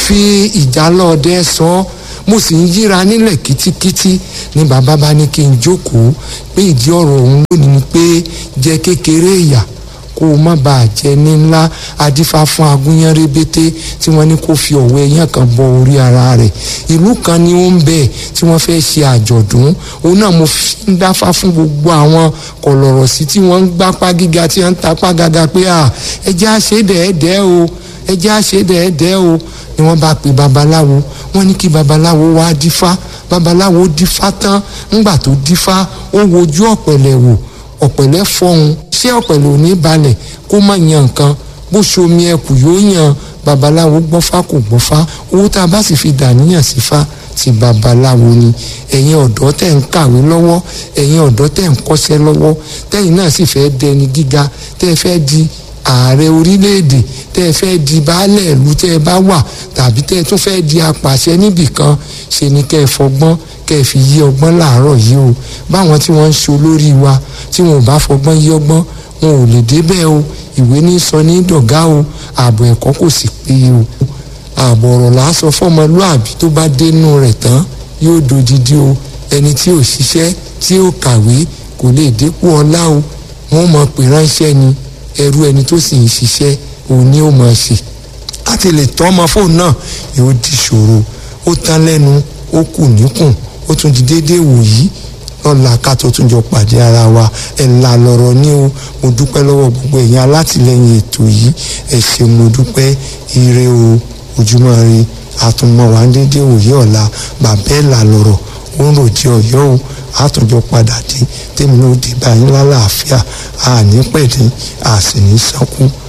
fi ìjálọ̀ọ́dẹ sọ ọ́ mo sì ń yíra nílẹ̀ kítíkítí ni bàbá bá ní kí n jókòó pé ìdí ọ̀rọ̀ òun lónìí ni pé jẹ kékeré ìyà kó o má bàa jẹ ní ńlá adífá fún agúnyán rébété tí wọ́n ní kó fi ọ̀wọ́ ẹyán kan bọ orí ara rẹ̀ ìlú kan ni ó ń bẹ tí wọ́n fẹ́ ṣe àjọ̀dún òun náà mo fi ń dáfá fún gbogbo àwọn kọ̀lọ̀rọ̀ sí tí wọ́n ń gbápá gíga tí wọ́n ń tapá gàgà pé à ẹjẹ́ àṣedẹ̀ẹ́dẹ́ o ẹjẹ́ àṣedẹ̀ẹ́dẹ́ o ni wọ́n bá pe babaláwo wọ́n ní kí babaláwo wá dífá babaláwo dífá tán ńgbà tó dífá ó wojú ọ̀pẹ̀lẹ̀ wò ọ̀pẹ̀lẹ̀ fọhùn ṣé ọ̀pẹ̀lẹ̀ ò ní balẹ̀ kó má yan nǹkan bó ṣomi ẹkù yóò yan babaláwo gbọ́fá kò gbọ́fá owó tá a bá sì fi dàníyàn sí fa ti babaláwo ni ẹ̀yin ọ̀dọ́ tẹ̀ ń kàwé lọ́wọ́ ẹ̀yin ọ̀dọ́ tẹ̀ ń kọ́ṣẹ́ lọ́wọ́ tẹ̀yin náà sì fẹ́ dẹni gíga tẹ́ fẹ́ di ààrẹ orílẹ̀-èdè tẹ́ ẹ fẹ́ di baálẹ̀ ìlú tẹ́ ẹ bá wà tàbí tẹ́ ẹ tún fẹ́ di apàṣẹ níbì kan ṣe ni kẹ́ ẹ fọgbọ́n kẹ́ ẹ fi yí ọgbọ́n láàárọ̀ yìí o báwọn tí wọ́n ń ṣe olórí wa tí wọn ò bá fọgbọ́n yí ọgbọ́n wọn ò lè débẹ̀ o ìwé ní sọ ní dọ̀gá o ààbò ẹ̀kọ́ kò sì péye o ààbò ọ̀rọ̀ là á sọ fọ́mọlúàbí tó bá dénú rẹ̀ tán yóò dodidi o ẹni tí ò ṣiṣẹ́ tí ò kàwé kò lè dépò ọlá o wọ́n mọ̀ pé ránṣẹ́ ni ẹrú ẹni tó sì ń ṣiṣẹ́ òun ni ó máa ṣe láti lè tọ́ ọmọ fóònù náà yóò di ṣòro ó tán lẹ́nu ó kù níkùn ó tún di déédéé wòyí lọ́la ká tó tún jọ pàdé ara wa ẹ̀ là lọ́rọ̀ ní o mo dúpẹ́ lọ́wọ́ gbogbo ẹ̀yin alátìlẹyìn ètò yìí ẹ̀ ṣe mo dúpẹ́ ire o ojúmọ́ ire àtúmọ̀ wà ń déédéé wòyí ọ̀la bàbá ẹ̀ là lọ́rọ̀ ó ń ròjì ọ̀yọ́ o àtúnjọ padà dé tèmi ló dé báyìí lálàáfíà àní pẹ̀lú àsìní sánkú